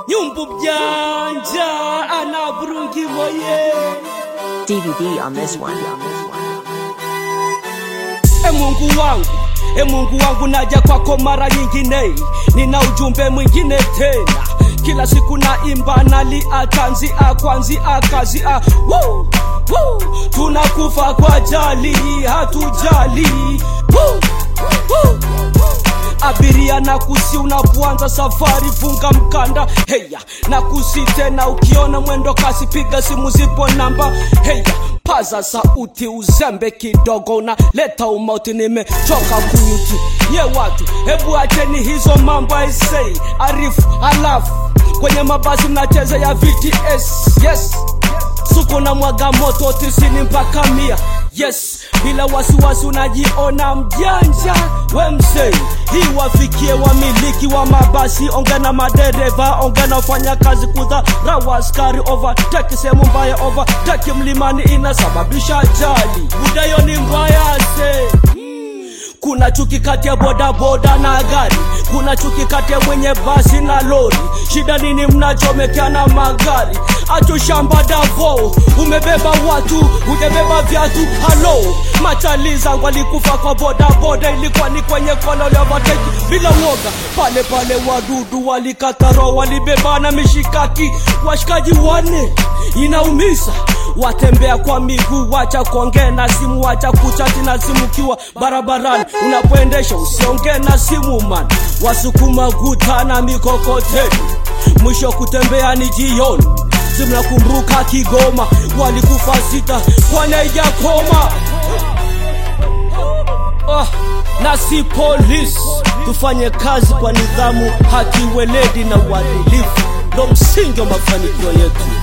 nyumbu mjanja ana burungi moye DVD on this one. e mungu wangu e mungu wangu naja kwako mara nyingine nina ujumbe mwingine tena kila siku naimba nalia tanzia kwanzia kazia Woo! Woo! tunakufa kwa jali hatujali Woo! Woo! abiria na kusi unapoanza safari funga mkanda heya na kusi tena ukiona mwendo kasi piga simu zipo namba heya paza sauti uzembe kidogo unaleta umauti nimechoka kuyuti ye watu hebu acheni hizo mambo aisei arifu alafu kwenye mabasi mnacheza ya vts yes suko na mwaga moto tisini mpaka mia yes bila wasiwasi unajiona mjanja we msei hii wafikie wamiliki wa mabasi onge na madereva onge na wafanya kazi kudharau askari overtake sehemu mbaya overtake mlimani inasababisha ajali budayo ni mbaya se kuna chuki kati ya bodaboda na gari kuna chuki kati ya mwenye basi na lori shida nini mnachomekeana magari acho shamba davo umebeba watu hujabeba viatu halo machali zangu alikufa kwa bodaboda ilikuwa ni kwenye kona levateki bila woga pale pale wadudu walikataro walibebana mishikaki washikaji wane inaumiza watembea kwa miguu wacha kuongea na simu wacha kuchati na simu kiwa barabarani unapoendesha usiongee na simu man wasukuma guta na mikokoteni mwisho kutembea ni jioni simnakumbuka kigoma walikufa sita wanaijakoma ah, na si polisi tufanye kazi kwa nidhamu haki weledi na uadilifu ndo msingi wa mafanikio yetu